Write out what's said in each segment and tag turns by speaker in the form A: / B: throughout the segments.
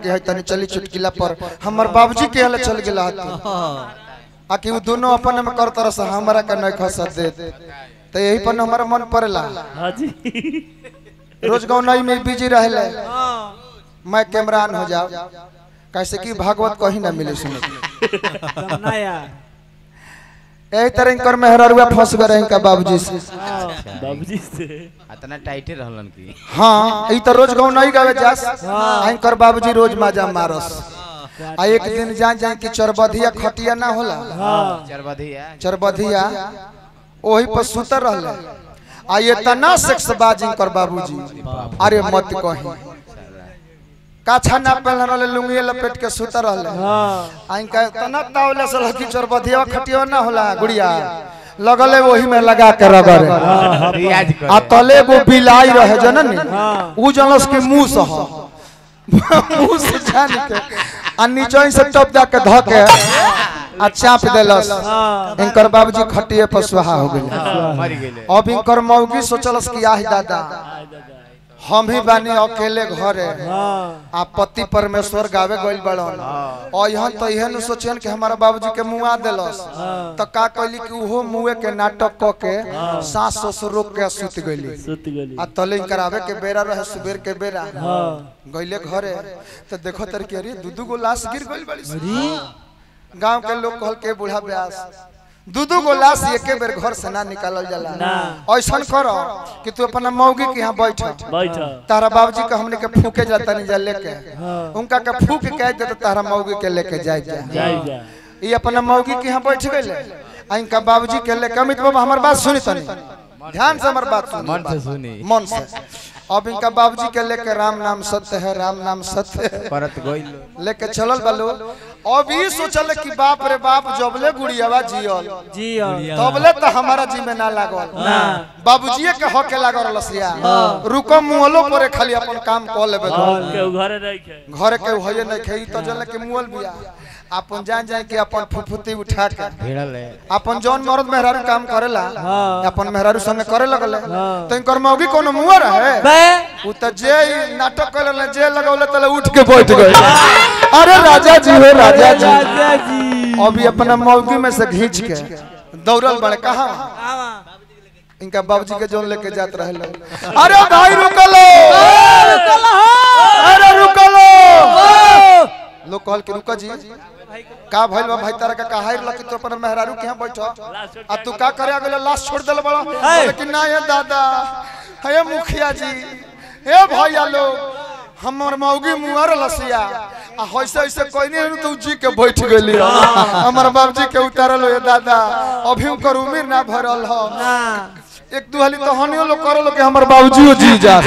A: कि है तनी चली चुटकिला पर हमर बाबूजी के हले चल गेला हत आ कि उ दोनों अपन में कर तरह से हमरा के नहीं खसत दे तो यही पर हमारा मन पड़ेला
B: हाँ जी
A: रोज गाँव नई में बिजी रहले मैं कैमरान हो जाओ कैसे कि भागवत कहीं ना मिले सुने
C: एकदम नया
A: यही तरह इनकर मेहररुआ फंस गए रहे इनका बाबूजी से
B: बाबूजी से
D: इतना टाइटे रहलन की
A: हाँ ई तो रोज गाँव नहीं गावे जास आ इनकर बाबूजी रोज माजा मारस आ एक दिन जान जाए कि चरबधिया खटिया ना होला
D: चरबधिया
A: चरबधिया ओही पर सुतर रहले आ ये तना सेक्स बाज इनकर बाबूजी अरे मत कही काछा ना पहन रहले लुंगी लपेट के सुतर रहले आ इनका तना तावले से लकी चरबधिया खटिया ना होला गुड़िया लगले वही में लगा के रगड़े
D: रियाज कर
A: आ तले वो बिलाई रहे जनन उ जनस के मुंह से ह मुंह से जान के आ नीचे से टप दा के ध के आ चाप देलस इनकर बाबूजी खटिए पर सुहा हो गेले
D: मर गेले
A: अब इनकर मौगी सोचलस कि आह दादा हम ही बानी अकेले घरे आ पति परमेश्वर गावे गइल बड़न और यहाँ तो यह न सोचियन कि हमारा बाबूजी के मुआ देलस तो का कहली कि उहो मुए के नाटक क के सास ससुर रोक के सुत गइली
B: सुत गली
A: आ तले करावे के बेरा रहे सुबेर के बेरा गइले घरे तो देखो तर के अरे दू दू गो लाश गिर गइल बड़ी गांव के लोग कहल के बूढ़ा ब्यास दू दू गो लाश एके बेर घर से ना निकालल जाला ऐसन करो कि तू अपना मौगी के यहाँ बैठ
B: बैठ
A: तारा बाबूजी के हमने के फूके जाता नहीं जा लेके उनका के फूक के दे तो तारा मौगी के लेके जाए जा
B: जाई जा
A: ये अपना मौगी के यहाँ बैठ गए आ इनका बाबूजी के लेके अमित बाबा हमार बात सुनी तनी ध्यान से हमार बात सुनी
D: मन से सुनी
A: मन से अब इनका बाबूजी के लेके राम नाम सत्य है राम नाम सत्य है
D: परत गइल
A: लेके चलल बलो अब ई सोचल कि बाप रे बाप जबले गुड़ियावा जियल
C: जी
A: तबले तो हमारा जी में ना लागल बाबूजीए के हक के लागल लसिया रुको मुहलो परे खाली अपन काम क लेबे दो।
B: केहू घरे नहीं खे
A: घर के होये नहीं खेई तो जल के मुहल बिया अपन जान जाए कि अपन फुफुती उठा के
D: भिड़ल है
A: अपन जौन मर्द मेहरारू काम करेला अपन मेहरारू संगे करे लगले तो इनकर मौगी कोनो मुआ रहे
C: बे
A: उ त जे ई नाटक करे जे लगौले तले उठ के बैठ गए अरे राजा जी हो राजा जी
C: राजा जी
A: अभी अपना मौगी में से खींच के दौड़ल बड़े कहा इनका बाबूजी के जोन लेके जात रहे अरे भाई रुकलो अरे रुकलो लोग कहल के रुका जी का भइल बा भाई तारा का काहे लकी तो अपन मेहरारू के यहाँ बैठो आ तू का करे अगले लाश छोड़ देल बड़ा लेकिन ना ये दादा हे मुखिया जी हे भैया लोग हमर मौगी मुआर लसिया आ होइसे ऐसे कोई नहीं तू जी के बैठ गेली हमर बाबूजी के उतारल हो दादा अभी उनकर उम्र ना भरल हो एक दू हाली तो हनियो लोग करल कि हमर बाबूजी जी जा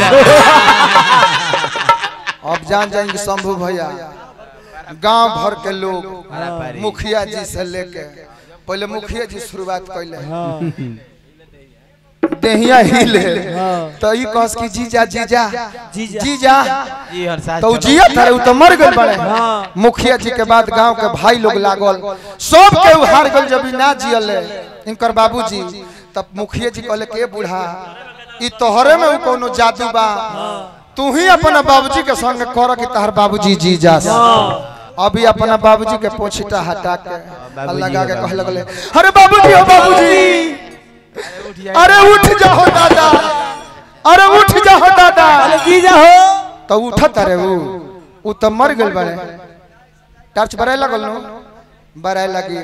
A: अब जान जाएंगे शंभू भैया गांव भर के लोग मुखिया जी से लेके पहले मुखिया जी शुरुआत कैले देहिया हिले तो ई कहस कि जीजा जीजा
C: जीजा।
A: जीजा
D: जी हर साल
A: तो उ जिया था उ तो मर गए बड़े मुखिया जी के बाद गांव के भाई लोग लागल सब के उ हार गल जब ई ना जियले इनकर बाबूजी तब मुखिया जी कहले के बूढ़ा ई तोहरे में उ कोनो जादू बा तू ही अपना बाबूजी के संग कर कि तहर बाबूजी जी जा अभी अपना बाबूजी के पोछिटा हटा के
D: बाबूजी
A: लगा के
D: हो,
A: कहे लगले अरे बाबूजी हो बाबूजी अरे उठ जाओ दादा अरे उठ जाओ दादा
C: जीजा हो
A: तो उठत अरे उ उ तो मर गेल बड़े टर्च बराए लगल नु बराए लगी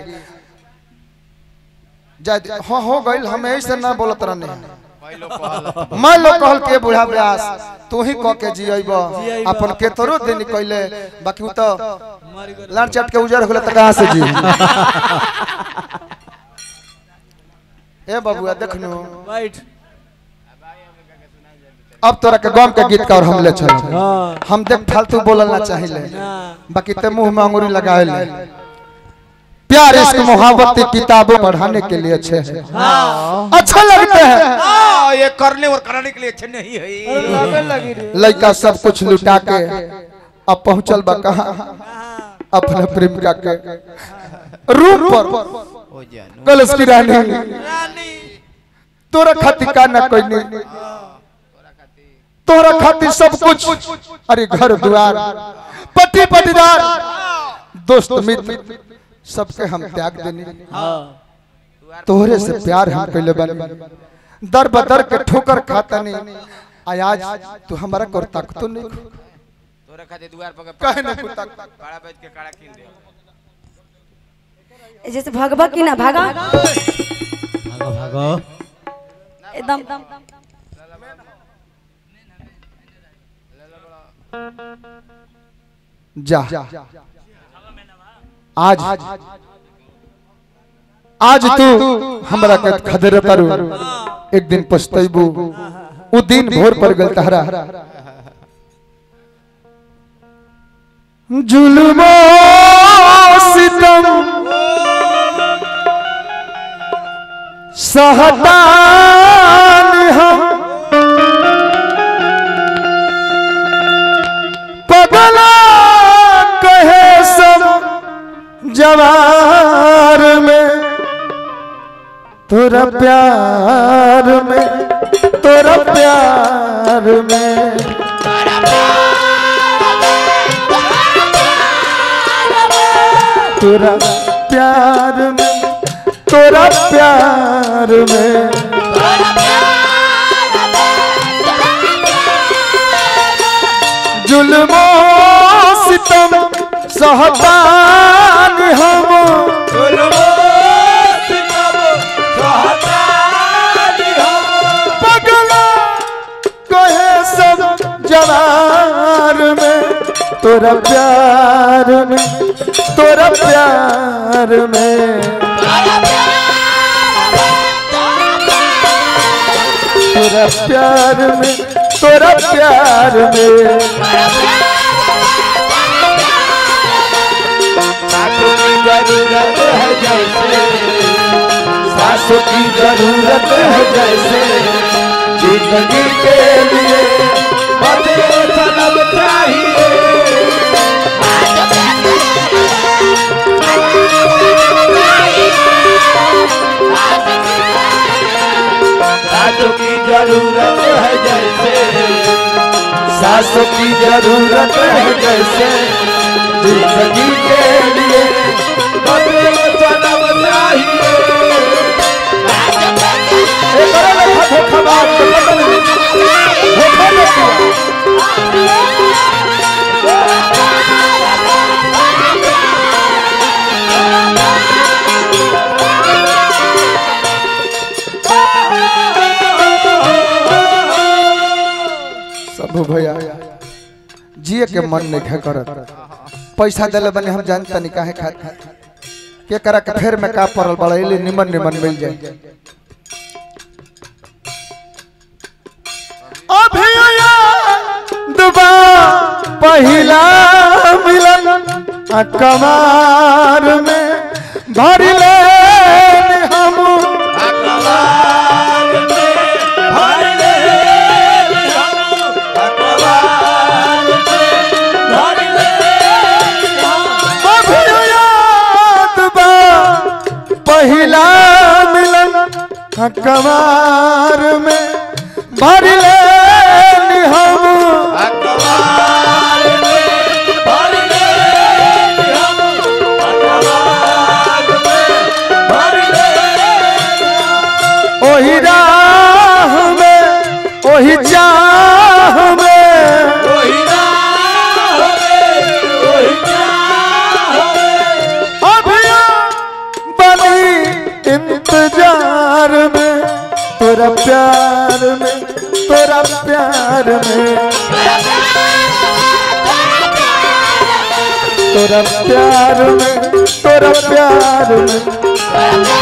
A: जा हाँ हो गइल हम ऐसे ना बोलत रहने मैं लोग कहल के बूढ़ा व्यास तू ही कह के जियब अपन केतरो दिन कहले बाकी उ तो लाड़ चट के उजर हो गेल त कहां से जी ए बबुआ देखनु
C: बैठ
A: अब तोरा के गम के गीत का और हम ले चल
C: हाँ
A: हम देख फालतू बोलल ना चाहिए
C: ना
A: बाकी ते मुंह में अंगूरी लगाए ले प्यार इश्क मोहब्बत की किताबें पढ़ाने के लिए अच्छे हैं अच्छा लगते हैं
D: हाँ, ये करने और कराने के लिए अच्छे नहीं है
C: लगे लगी रे
A: लड़का सब कुछ लुटा के अब पहुंचल बा कहा अपने प्रेमिका के रूम पर
D: ओ जानू
A: कलश की रानी तोरा खातिर का ना कोई नहीं तोरा खातिर सब कुछ अरे घर द्वार पट्टी पट्टीदार दोस्त मित्र सबके हम त्याग देनी
B: हाँ
A: तोहरे से प्यार हम कैले बनी दर बदर के ठोकर खाता नहीं आय आज तू हमारा कर ताकतो नहीं
D: तोरे खातिर दुआर पर
A: काहे ना कुत्ता
D: काड़ा बेच के काड़ा कीन दे
E: जैसे भगवा की ना भागा
C: भागो भागो
E: एकदम
A: जा आज आज तू हमरा के खदर तारू एक दिन पछतैबू उ दिन भोर पर गल तहरा जुल्मो सितम सहतान हम पगला कहे सब जवार में तोरा प्यार में तोरा प्यार में तोरा प्यार में तोरा प्यार में जुल्मो सितम सहतान हम पगला कहे सब जवार में तोरा प्यार में तोरा प्यार में तोरा प्यार में तोरा प्यार में
D: जरूरत है जैसे
A: सासों की जरूरत है जैसे जिंदगी के लिए
D: बदे सनम चाहिए सासों की जरूरत है जैसे
A: सासों की जरूरत है जैसे जिंदगी के लिए
D: बदे सनम चाहिए
A: एक और लेखा धोखाबाज के बदल में धोखा न किया। सब भैया जिए के मन नहीं है करत पैसा दिले बने हम जानता नहीं काहे खात के करा के फेर में का पड़ल बड़ा इले निमन निमन मिल जाए अभी दुबा पहिला मिलन आ कमार में भर ले हम अभी याद बा पहिला मिलन आ कमार में भर ले हम ओही राह में ओही चाह में अभिया बनी इंतजार में तोरा प्यार में तोरा प्यार में तोरा प्यार में तोरा प्यार में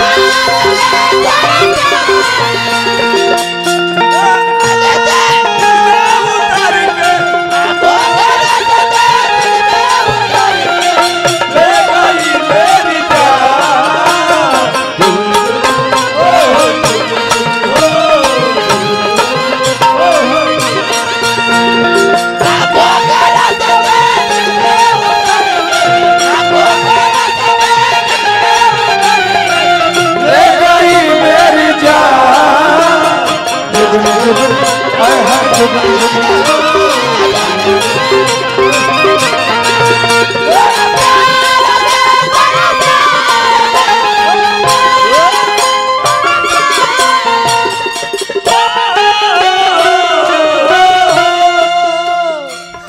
A: ले गई मेरी जान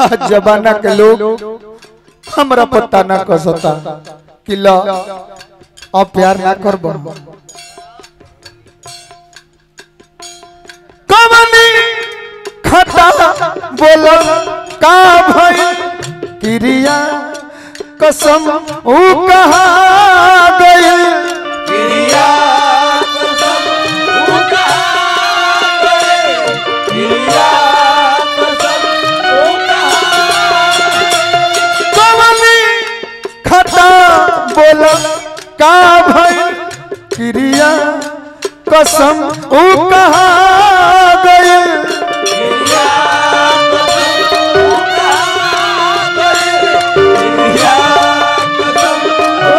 A: आज जमाना के लोग हमरा पता ना कसता कि ला अब प्यार ना करब कमनी खता बोल का भई क्रिया कसम ऊ कहा गई
D: क्रिया कसम ऊ कहा गए क्रिया कसम ऊ कहा
A: कमनी खता बोल का भई क्रिया कसम ऊ कहा गई
D: क्रिया कसम ऊ कहा गए क्रिया कसम ऊ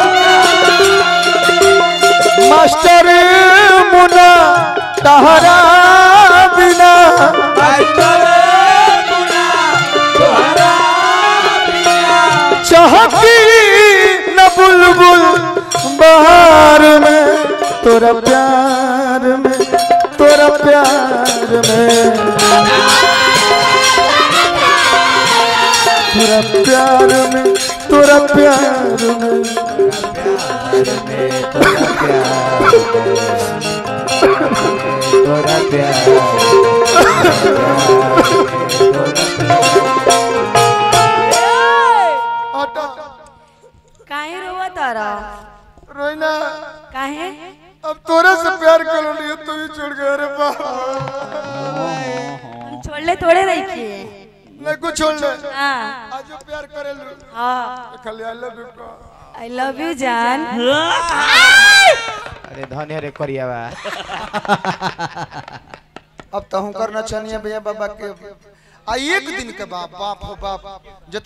D: कहा
A: मास्टर मुना तहरा बिना
D: मास्टर गुना तोहरा बिना
A: चहकी न बुलबुल बहार में तोरा प्यार में तोरा प्यार में तोरा प्यार में तोरा प्यार में
D: तोरा प्यार
A: हटा
E: काहे रोवा तारा
A: रोइना
E: काहे
A: अब तोरा से प्यार कर लियो तू ही छोड़ गया रे बाबा
E: हम छोड़ले थोड़े रही थी
A: नहीं कुछ छोड़ ले
E: हाँ
A: आज जो प्यार करे लू
E: हाँ
A: खाली आई लव यू का
E: आई लव यू जान
C: अरे धन्य रे करियावा
A: अब तो हम करना चाहिए भैया बाबा के आ एक दिन के बाप बाप हो बाप